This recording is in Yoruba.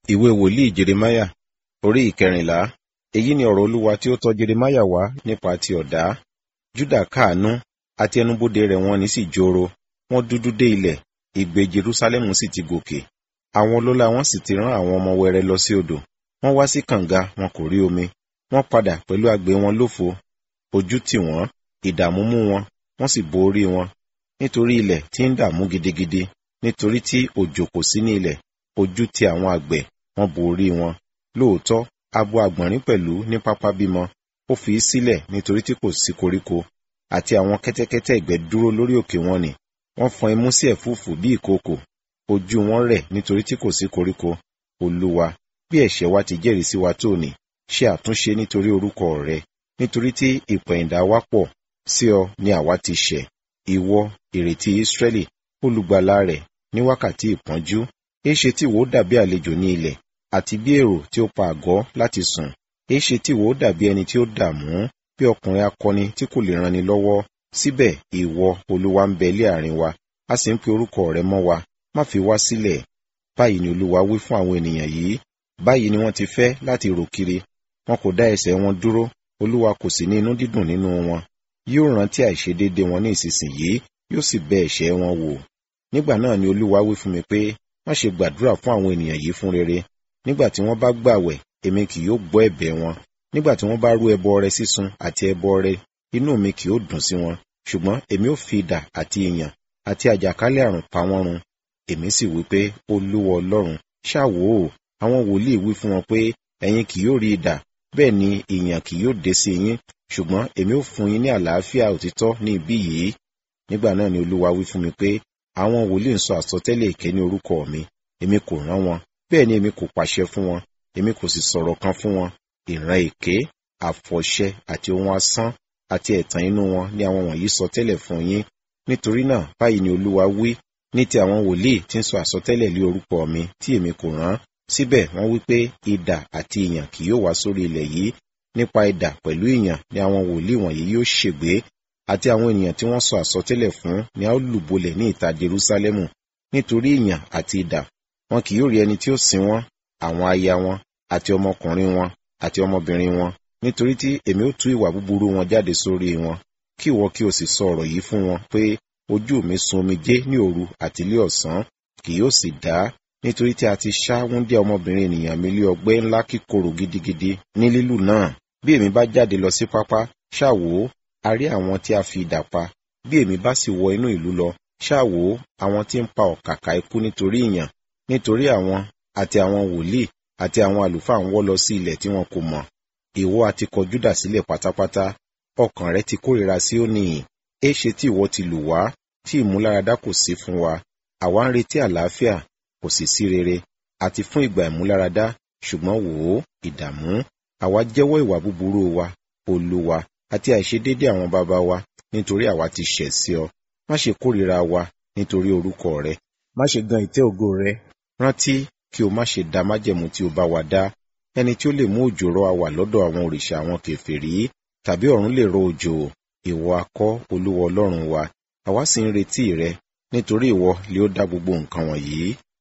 ìwé wòlíì jeremáyà orí ìkẹrìnlá èyí ni ọ̀rọ̀ olúwa tí ó tọ̀ jeremáyà wá nípa ti ọ̀dá júdà káàánú àti ẹnubodè rẹ̀ wọ́n ní sì joro wọ́n dúdú dé ilẹ̀ ìgbé jerúsálẹ́mù sì ti gòkè àwọn ọlọ́lá wọn sì ti rán àwọn ọmọ wẹrẹ lọ sí odò wọ́n wá sí kànga wọn kò rí omi wọ́n padà pẹ̀lú àgbé wọn lófo ojú tì wọ́n ìdààmú mú wọn wọ́n sì bo orí wọn nítorí ilẹ̀ tí ń dààmú gidigidi nítorí tí òjò kò sí ní ilẹ̀ ojú ti àwọn àgbẹ̀ wọ́n bo orí wọn lóòótọ́ abo àgbọ̀nrín pẹ̀lú ní pápá bímọ ó fi í sílẹ̀ nítorí tí kò sí koríko àti àwọn kẹ́tẹ́kẹ́tẹ́ ìgbẹ́ dúró lórí òkè wọn nì wọ́n fọn imú sí ẹ̀fúùfù bí ìkookò ojú wọn rẹ̀ nítorí tí kò sí koríko olúwa bí ẹ̀ṣẹ̀ wa ti jẹ́rìí sí wa tó ní ṣe àtúnṣe nítorí orúkọ rẹ nítorí tí ìpẹ̀yìndà wa pọ̀ sí ọ ni àwa ti ṣẹ̀ ìwọ ìrètí ìsírẹ́lì olùgbàlà rẹ̀ ní wákàtí ìpọ́njú èéṣe tí ìwọ dàbí àlejò ní ilẹ̀ àti bí èrò tí ó pa àgọ́ láti sùn èéṣe tí ìwọ dàbí ẹni tí ó dààmú bí ọkùnrin akọni tí kò lè ranni lọ́wọ́ síbẹ̀ ìwọ olúwa ń bẹ ilé àárín wa a sì ń pe orúkọ rẹ mọ́ wa má fi wá sílẹ̀ báyìí ni olúwa wí fún àwọn ènìyàn yìí báyìí ni wọ́n ti fẹ́ láti rò kiri wọn kò dá ẹsẹ̀ wọn dúró olúwa kò sì ní inú dídùn nínú wọn yóò rántí àìṣedéédé wọn ní ìsinsìnyí yóò sì bẹ ẹ̀ṣẹ̀ wọn wò nígbà náà ni olúwa wí fún mi pé má ṣe gbàdúrà fún àwọn ènìyàn yìí fún rere nígbà tí wọ́n bá gbàwẹ̀ èmi kì yóò gbọ́ ẹ̀bẹ̀ wọn nígbà tí wọ́n bá rú ẹbọ ọrẹ sísun àti ẹbọ ọrẹ inú mi kì yóò dùn sí wọn ṣùgbọ́n èmi ò fi idà àti ìyàn àti àjàkálẹ̀ àrùn pa wọ́n run èmi sì wí pé olúwa ọlọ́run ṣáàwó o àwọn wòlíì wí fún wọn pé ẹ̀yin kì yóò rí idà bẹ́ẹ̀ ni ìyàn kì yóò dé sí yín ṣùgbọ́n èmi ò fún yín ní àlàáfíà òtítọ́ ní ibí yìí nígbà náà ni olúwa wí fún mi pé àwọn wòlíì ń sọ àsọtẹ́lẹ̀ èké ní orúkọ mi èmi kò rán wọn bẹ́ẹ̀ ni èmi kò pàṣẹ fún wọn èmi kò sì sọ̀rọ̀ kan fún wọn ìran èké àfọ̀ṣẹ àti ohun asán àti ẹ̀tàn inú wọn ni àwọn wọ̀nyí sọ tẹ́lẹ̀ fún yín nítorí náà báyìí ni olúwa wí ní ti àwọn wòlíì tí ń sọ àsọtẹ́lẹ̀ lé orúkọ mi tí èmi kò rán síbẹ̀ wọ́n wí pé idà àti ìyàn kì yóò wá sórí ilẹ̀ yìí nípa idà pẹ̀lú ìyàn ni àwọn wòlíì wọ̀nyí yóò ṣègbé àti àwọn ènìyàn tí wọ́n sọ àsọtẹ́lẹ̀ fún ni a ó lùbolẹ̀ ní ìta Jerúsálẹ́mù nítorí ìyàn àti idà wọn kì yóò rí ẹni tí ó sin wọn àwọn aya wọn àti ọmọkùnrin wọn àti ọmọbìnrin wọn nítorí tí èmi ó tú ìwà búburú wọn jáde sórí wọn kí ìwọ kí o sì sọ ọ̀rọ̀ yìí fún wọn pé ojú mi sun omijé ní òru àti ilé ọ̀sán kì yóò sì dá nítorí tí a ti ṣá wúndíá ọmọbìnrin ènìyàn mi lé ọgbẹ́ ńlá kíkorò gidigidi ní lílù náà bí èmi bá jáde lọ sí pápá ṣáàwó a rí àwọn tí a fi idà pa bí èmi bá sì wọ inú ìlú lọ ṣáàwó àwọn tí ń pa ọ̀kàkà ikú nítorí ìyàn nítorí àwọn àti àwọn wòlíì àti àwọn àlùfáà ń wọ́ lọ sí ilẹ̀ tí wọn kò mọ̀ ìwọ àti kọ Júdà sílẹ̀ pátápátá ọkàn rẹ ti kórìíra sí ó nìyí éṣe tí ìwọ ti lù wá tí ìmúláradá kò sí fún wa àwa ń retí àlàáfíà kò sì sí rere àti fún ìgbà ìmúláradá ṣùgbọ́n wò ó ìdààmú àwa jẹ́wọ́ ìwà búburú wa olúwa àti àìṣedéédé àwọn bàbá wa nítorí àwa ti ṣẹ̀ sí ọ má ṣe kórìíra wa nítorí orúkọ rẹ má ṣe gan ìtẹ́ ògo rẹ rántí kí o má ṣe da májẹ̀mú tí o bá wa dá ẹni tí ó lè mú òjò rọ̀ àwà lọ́dọ̀ àwọn òrìṣà àwọn kèfèrí tàbí ọ̀run lè rọ̀ òjò ìwọ akọ́ olúwa ọlọ́run wa àwa sì ń retí rẹ nítorí ìwọ lè ó dá gbogbo nǹkan wọ̀nyí